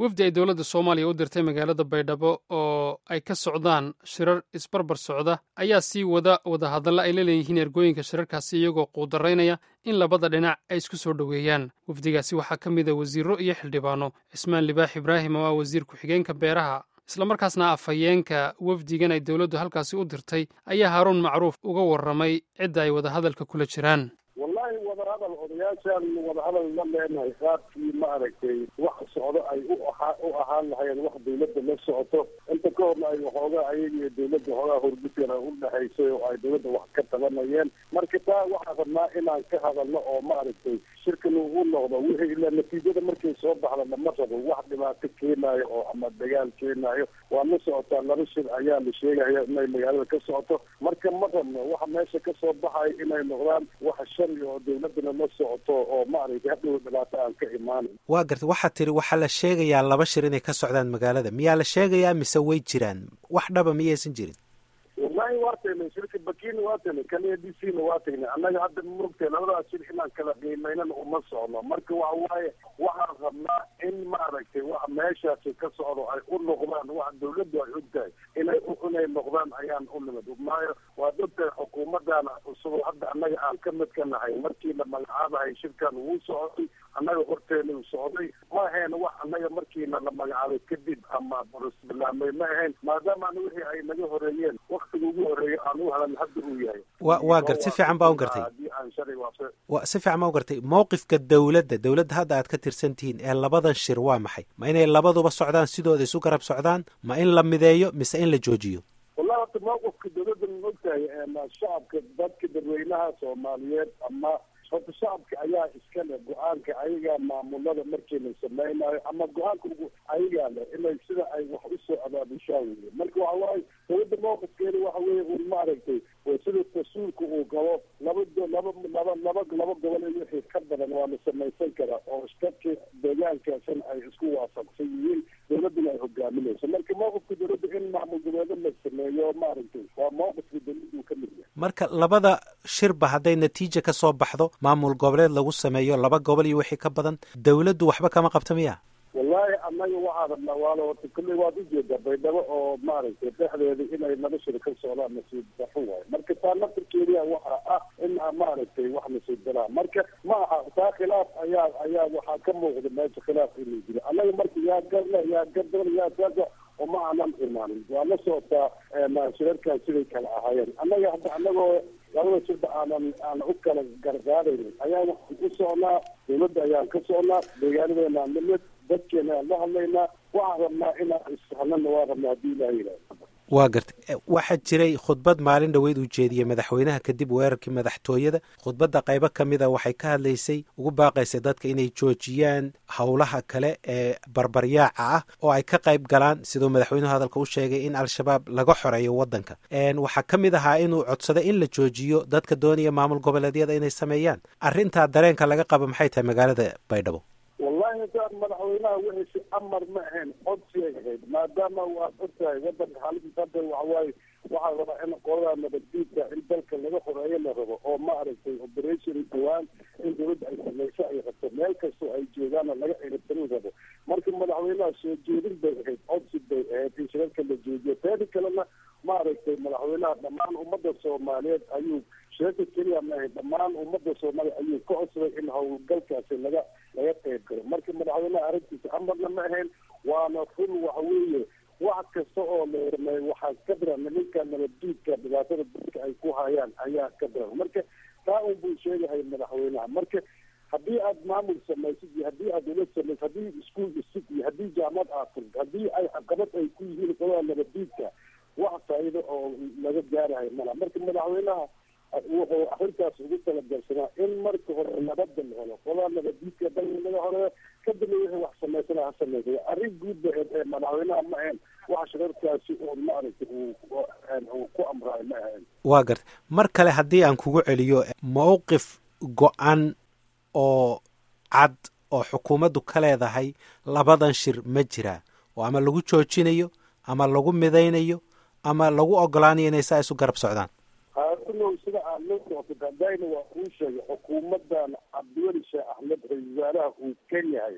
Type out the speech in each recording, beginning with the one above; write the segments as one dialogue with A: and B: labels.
A: wafdi ay dowladda soomaaliya u dirtay magaalada baydhabo oo ay ka socdaan shirar isbarbar socda ayaa sii wada wadahadalla ay la leeyihiin ergooyinka shirarkaasi iyagoo quudaraynaya in labada dhinac ay isku soo dhoweeyaan wafdigaasi waxaa ka mid a wasiirro iyo xildhibaano cismaan libaax ibraahim oo ah wasiir ku-xigeenka beeraha islamarkaasna afhayeenka wafdigan ay dowladdu halkaasi u dirtay ayaa haaruun macruuf uga warramay cidda ay wadahadalka kula jiraan
B: wallahi wadahadal odayaashaan wadahadal la leenahay qaabkii maaragtay wax socdo ay u ahaa u ahaan lahayeen wax dawladda la socoto inta ka horna ay waxoogaa ayaga iyo dawladda hoogaa horgudana u dhexaysay oo ay dawladda wax ka tabanayeen marka taa waxaa rabnaa inaan ka hadalno oo maaragtay shirkan uu noqdo wixii ilaa natiijada markay soo baxda lama rabo wax dhibaato keenaayo oo ama dagaal keenaayo waa la socotaa laba shir ayaa la sheegaya inay magaalada ka socoto marka ma rabno waxa meesha ka soo baxayo inay noqdaan wax shari oo dawladana la socoto oo maaragtay hadhow dhibaato aan ka imaanin
C: waa garta waxaad tiri waxaa la sheegayaa laba shir inay ka socdaan magaalada miyaa la sheegayaa mise way jiraan wax dhaba miyaysan jirin
B: wallahi waa tagnay shirka bakina waa tagnay kan a d c na waa tagnay annaga hadda murugtay labadaas shir inaan kala qiimaynana uma socno marka waxa waaye waxaan rabnaa in maaragtay wax meeshaasi ka socdo ay u noqdaan wax dawladdu ay og tahay inay inay noqdaan ayaan u nimid maayo waad og tahay xukuumadana cusub hadda annaga aan ka mid ka nahay markii la magacaabahay shirkan wuu socday annaga horteena u socday ma ahayn wax annaga markiina la magacaabay kadib ama bilaamay ma ahayn maadaama an wixii ay naga horeeyeen waktiga ugu horeeya aan u halan hadda uu yahay
C: wa waa gart si fiican baa u gartay
B: haddii aan shalay waafe
C: wa si fiican baa u gartay mowqifka dawladda dawladda hadda aad ka tirsan tihiin ee labadan shir waa maxay ma inay labaduba socdaan sidooda isu garab socdaan ma in la mideeyo mise in la joojiyo
B: wallahi horta mawqifka dawladda ma ogtahay shacabka dadka dadweynaha soomaaliyeed ama horta shacabka ayaa iska leh go-aanka ayagaa maamulada markii la samaynayo ama go-aanka ayagaa leh inay sida ay wax usoo abaabushaan wey marka waxa waaye dawladda mawqifkeeda waxa weye un maaragtay sida tasuulka uu qabo laba laba laba laba laba gobol iyo wixii ka badan waa la samaysan karaa oo dadka deegaankaasina ay isku waafaqsan yihiin dawladduna ay hogaaminayso marka mawqifka dawladda in maamul goboleed la sameeyo maaragtay waa mawqifka dawladdu ka mid yahay
C: marka labada shirba hadday natiija ka soo baxdo maamul goboleed lagu sameeyo laba gobol iyo wixii ka badan dawladdu waxba kama qabta miya
B: wallahi annaga waxaa rabnaa waala horta kulley waad ujeedaa baydhabo oo maaragtay dhexdeeda inay laba shir ka socdaan nasiib daxo waayo marka taa naftirkeediya waxa ah in maaragtay wax nasiib daraa marka ma aha taa khilaaf ayaa ayaa waxaa ka muuqda meesha khilaaf inuu jiro annaga marka yaa garle yaa gardoon yaa gaga oo ma aanan imaanin waa la socotaa shirarkan siday kala ahaayeen annaga hadda annagoo labada shirba aanan aan u kala gargaaraynin ayaa waxaan u socnaa dawladda ayaan ka socnaa deegaanadeena nimid dadkeena aan la hadlaynaa waxaan rabnaa inaan isfahanana waa rabnaa haddii ilaha yidhahdo
C: waa gartay waxaa jiray khudbad maalin dhoweyd uu jeediyey madaxweynaha kadib weerarkii madaxtooyada khudbadda qaybo ka mid a waxay ka hadlaysay ugu baaqaysay dadka inay joojiyaan howlaha kale ee barbaryaaca ah oo ay ka qayb galaan siduu madaxweynuhu hadalka u sheegay in al-shabaab laga xoreeyo waddanka waxaa ka mid ahaa inuu codsaday in la joojiyo dadka doonaya maamul goboleedyada inay sameeyaan arrintaa dareenka laga qabo maxay tahay magaalada baydhabo
B: wallahi daan madaxweynaha wixiisi amar ma ahayn codsi ay ahayd maadaama waad og tahay wadanka xaaladiisa hadda waxawaaye waxaa rabaa in qoladaa nabaddiidka in dalka laga xoreeyo la rabo oo maaragtay operation dhawaan in dawladda ay samayso ay rabto meel kastoo ay joogaana laga ciribtarin rabo marka madaxweynaha soo jeedin bay ahayd codsi bay ahayd in shirarka la joojiyo teeda kalena maaragtay madaxweynaha dhammaan ummadda soomaaliyeed ayuu shirarka keliya ma ahayd dhammaan ummadda soomaaliya ayuu ka codsaday in howlgalkaasi laga laga qayb galo marka madaxweynaha arrintiisa amarna ma ahayn waana run waxa weeye wax kasta oo la sameeyo waxaa ka daran nimanka nabaddiidka dhibaatada dadka ay ku hayaan ayaa ka daran marka taa un buu sheegahay madaxweynaha marka haddii aad maamul samaysid iyo haddii aad ula samaysid haddii iskuol dhisid iyo haddii jaamad aad furd haddii ay caqabad ay ku yihiin qolada nabaddiidka wax faa'iido oo laga gaarahay mala marka madaxweynaha wuxuu arrintaas ugu talagalsanaa in marka hore nabada la helo qolaa nabadiidka dalka laga horeeyo kadibna wixii wax samaysana ha samaysa arrin guud ba ee madaxweynaha ma ahayn wax shirarkaasi uun maaragtay uu ku amraayo ma ahayn
C: waa garta mar kale haddii aan kugu celiyo mowqif go-an oo cad oo xukuumaddu ka leedahay labadan shir ma jiraa oo ama lagu joojinayo ama lagu midaynayo ama lagu ogolaanayo inay saa isu garab socdaan
B: haarinow sida aad la socto dadayna waa kuu sheegay xukuumadan cabdiweli sheekh axmed ra-isul wasaaraha uu kan yahay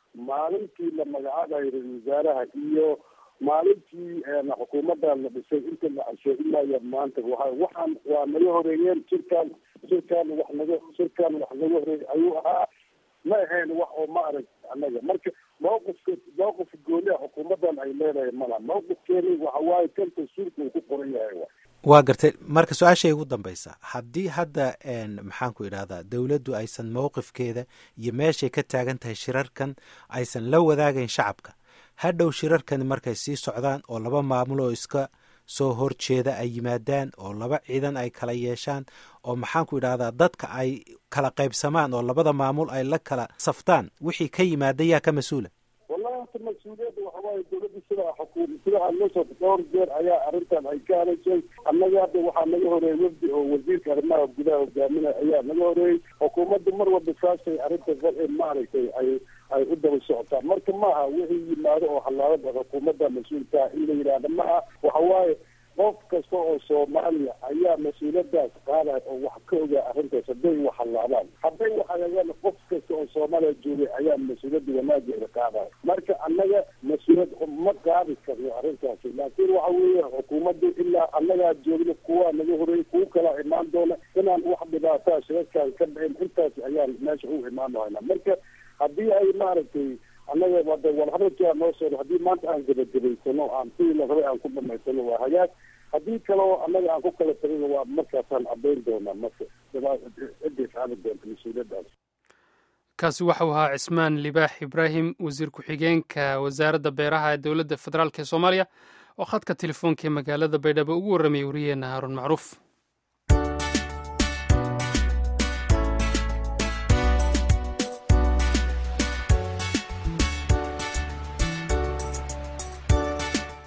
B: maalintii la magacaabayo ra-isul wasaaraha iyo maalintii xukuumadan la dhisay inta la cashay ilaa iyo maanta waa waxaan waa naga horeeyeen shirkaan shirkaan wax naga shirkaan wax naga horeey ayuu ahaa ma ahayn wax oo ma arag annaga marka mawqifka mawqifka gooniha xukuumadan ay leedahay mala mawqifkeeni waxa waaye kan tasuulka uu ku qoran yahay wa
C: waa gartay marka su-aashay ugu dambaysa haddii hadda maxaan ku idhahdaa dowladdu aysan mowqifkeeda iyo meeshay ka taagan tahay shirarkan aysan la wadaagayn shacabka hadhow shirarkani markay sii socdaan oo laba maamul oo iska soo horjeeda ay yimaadaan oo laba ciidan ay kala yeeshaan oo maxaan ku idhahdaa dadka ay kala qaybsamaan oo labada maamul ay la kala saftaan wixii ka yimaada yaa ka mas-uula
B: wallahi horta mas-uuliyadda waxa waaye dowladda sidaa xukuum sidaa nosoo dhowr jeer ayaa arrintan ay ka hadashay annaga hadda waxaa naga horeeyey wafdi oo wasiirka arrimaha gudaha hogaaminaya ayaa naga horeeyey xukuumadda mar walba saasay arrinta maaragtay ay ay u daba socotaan marka maaha wixii yimaado oo hallaabada xukuumadda mas-uulkaa in la yidhaahda maaha waxa waaye qof kasta oo soomaaliya ayaa mas-uuliyadaas qaadaya oo wax ka ogaa arrintaas hadday wax hallaabaan hadday wax hagaagaan qof kasta oo soomaaliya joogay ayaa mas-uuliyadda wanaageeda qaadaya marka annaga mas-uuliyad ma qaadi karno arrintaasi laakiin waxa weeye xukuumadda ilaa annagaa joogna kuwaa naga horeeyey kuwo kalaa imaan doona inaan wax dhibaataa shirarkaan ka dhicin intaas ayaan meesha u imaan haynaa marka haddii ay maaragtay annaga wada walhabarkaa noo soo haddii maanta aan gebagabaysano aan sidii la rabay aan ku dhamaysano waa hagaag haddii kaleo annaga aan ku kala tagina waa markaasaan caddayn doonaa marka ciday qaadi doonta mas-uuliyaddaas
A: kaasi waxau ahaa cismaan libaax ibraahim wasiir ku-xigeenka wasaaradda beeraha ee dowladda federaalk ee soomaaliya oo khadka telefoonka ee magaalada baydhabo ugu warramayay wariyeenna haaruun macruuf